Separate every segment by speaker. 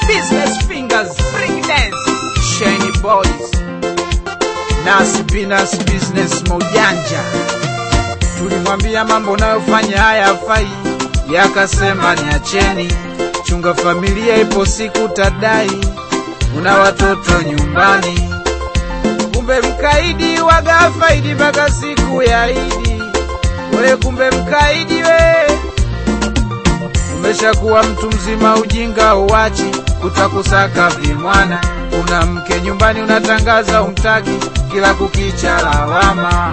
Speaker 1: business fingers, bring dance, shiny boys, nas binas business mojanja. Tulimwambia mambo unayofanya haya hafai, yakasema niacheni, chunga familia, ipo siku tadai, una watoto nyumbani. Kumbe mkaidi waga faidi mpaka siku ya Idi. We kumbe mkaidi we, umeshakuwa mtu mzima, ujinga uwachi, kutakusaka vimwana. Una mke nyumbani, unatangaza umtaki, kila kukicha lawama.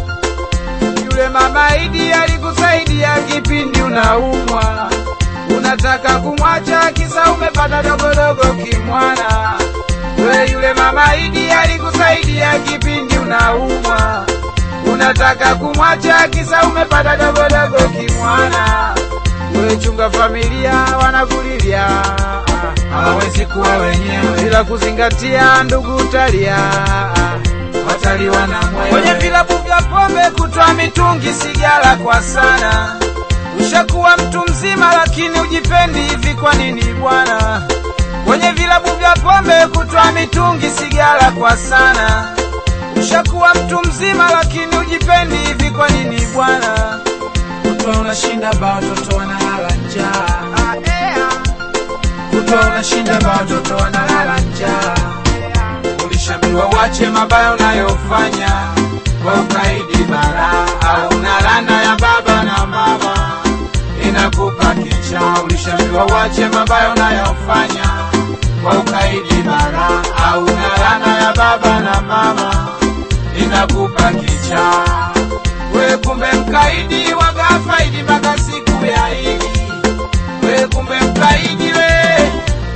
Speaker 1: Yule mama Idi alikusaidia kipindi unaumwa, unataka kumwacha kisa umepata dogodogo kimwana. We yule mama Idi alikusaidia kipindi unaumwa, unataka kumwacha kisa umepata dogodogo kimwana. We chunga familia, wanakulilia hawawezi kuwa wenyewe bila kuzingatia ndugu utalia wataliwa na mwewe. Kwenye vilabu vya pombe kutwa mitungi sigara kwa sana, ushakuwa mtu mzima lakini ujipendi hivi, kwa nini bwana? Kwenye vilabu vya pombe kutwa mitungi sigara kwa sana, ushakuwa mtu mzima lakini ujipendi hivi, kwa nini bwana? Kutwa unashinda ba watoto wanalala njaa, Ah, yeah. kutwa unashinda ba watoto wanalala njaa ulishaambiwa wache mabaya unayofanya kwa ukaidi bara au na laana ya baba na mama inakupa kicha. Ulishaambiwa wache mabaya unayofanya kwa ukaidi bara au na laana ya baba na mama inakupa kicha. We kumbe mkaidi waga faidi mpaka siku ya Idi. We kumbe mkaidi we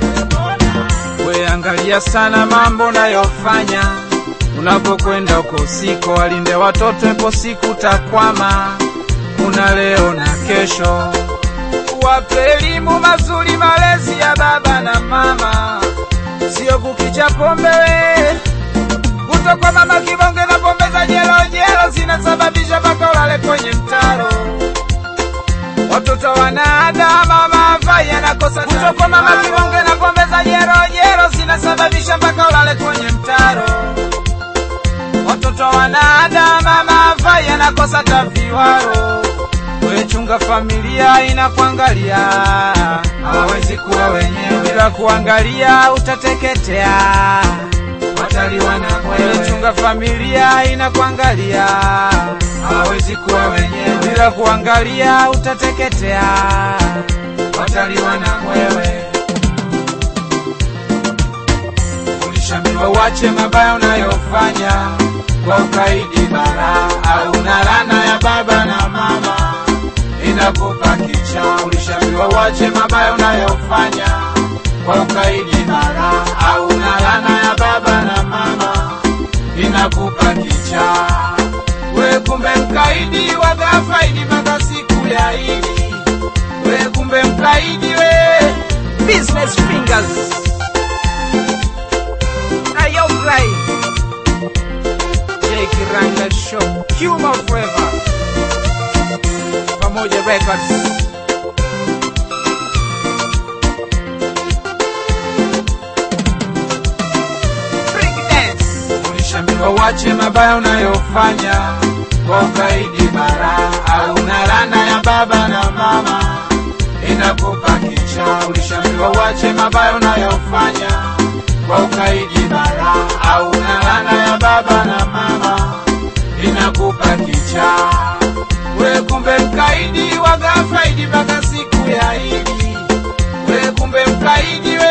Speaker 1: We angalia sana mambo unayofanya unapokwenda huko usiku, walinde watoto, ipo siku takwama. Kuna leo na kesho, wape elimu mazuri, malezi ya baba na mama, sio kukicha pombe we kutokwa mama kibonge na pombe za jelo jelo zinasababisha mpaka ulale kwenye mtaro watoto wanaada mama afai anakosa kutokwa mama kibonge na pombe za jero jero zinasababisha mpaka ulale kwenye mtaro watoto wanaada mama afai anakosa taviwaro wechunga familia inakuangalia hawawezi kuwa wenyewe bila kuangalia utateketea wataliwa na mwewe chunga familia inakuangalia hawawezi kuwa wenyewe bila kuangalia utateketea wataliwa na mwewe ulishambiwa wache mabaya unayofanya kwa ukaidi bara au na laana ya baba na mama inakupa kicha ulishambiwa wache mabaya unayofanya kwa ukaidi bara au na laana ya baba na mama inakupa kicha we kumbe mkaidi waga faidi mpaka siku ya Idi we kumbe mkaidi we business fingers ayo fly J Kiranga Show Humor Forever pamoja records Break dance ulishambiwa wache mabaya unayofanya kwa ukaidi bara au na laana ya baba na mama inakupa kicha. Ulishambiwa wache mabaya unayofanya kwa ukaidi bara au na laana ya baba na mama inakupa kicha. We kumbe mkaidi waga faidi mpaka siku ya Idi. We kumbe mkaidi we